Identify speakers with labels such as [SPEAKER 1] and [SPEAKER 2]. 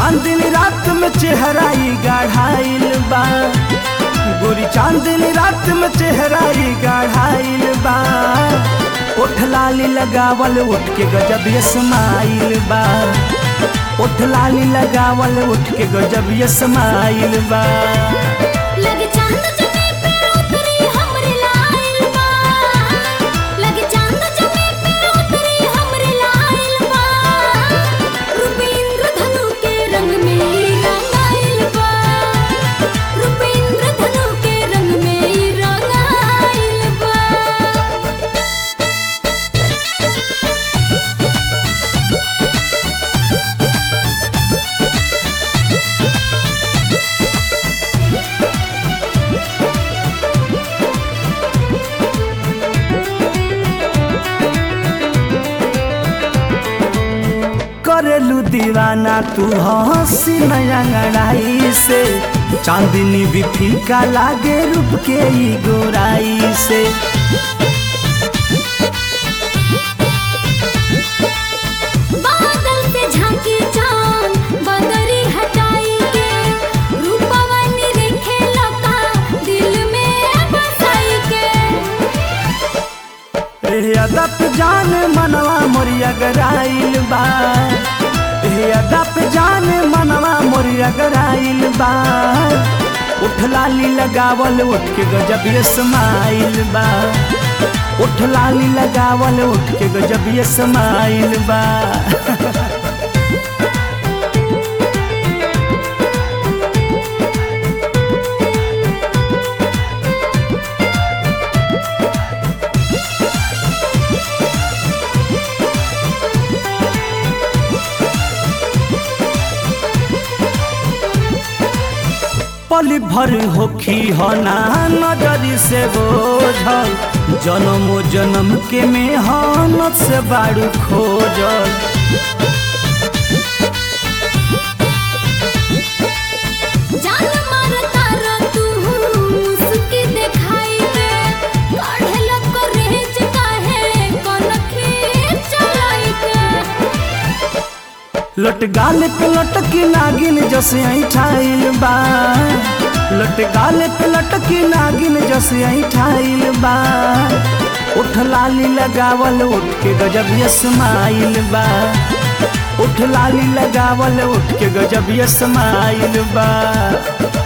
[SPEAKER 1] चांदनी रात में चेहराई गाढ़ाइल बा गोरी चांदनी रात में चेहराई गाढ़ाइल बा ओठ लाली लगावल उठ के गजब ये समाइल बा ओठ लाली लगावल उठ के गजब ये समाइल बा
[SPEAKER 2] लगे चांद जमी पे उतरी हमरे लाइल बा लगे चांद जमी पे उतरी हमरे लाइल बा रूपेंद्र धनु के रंग में रंगाइल बा रूपेंद्र धनु के रंग में रंगाइल बा
[SPEAKER 1] करेलू दीवाना तू हंसी नया अंगड़ाई से चांदनी भी फीका लागे रूप के ई गोराई से
[SPEAKER 2] बादल से झांकी चांद बदरी हटाई के रूपवा निरेखे लका दिल में बसाई के
[SPEAKER 1] ए अदप जान मनवा मोरिया गराइल बा ए अदप जान मनवा मोरिया गराइल बा उठ लाली लगावल उठ के गजब ये समाइल बा उठ लाली लगावल उठ के गजब ये समाइल बा पल भर होखी हना नजरी से बोझल जन्म जन्म के मेहनत से बारू खोजल
[SPEAKER 2] जान मारता र तू मुस्की दिखाई के काढ़े लग रेज काहे कनखी चलाई के
[SPEAKER 1] लट गाल पे लटकी नागिन जसे ऐठाइल बा लट गाल पे लटकी नागिन जसे ऐठाइल बा उठ लाली लगावल उठ के गजब ये समाइल बा उठ लाली लगावल उठ के गजब ये समाइल बा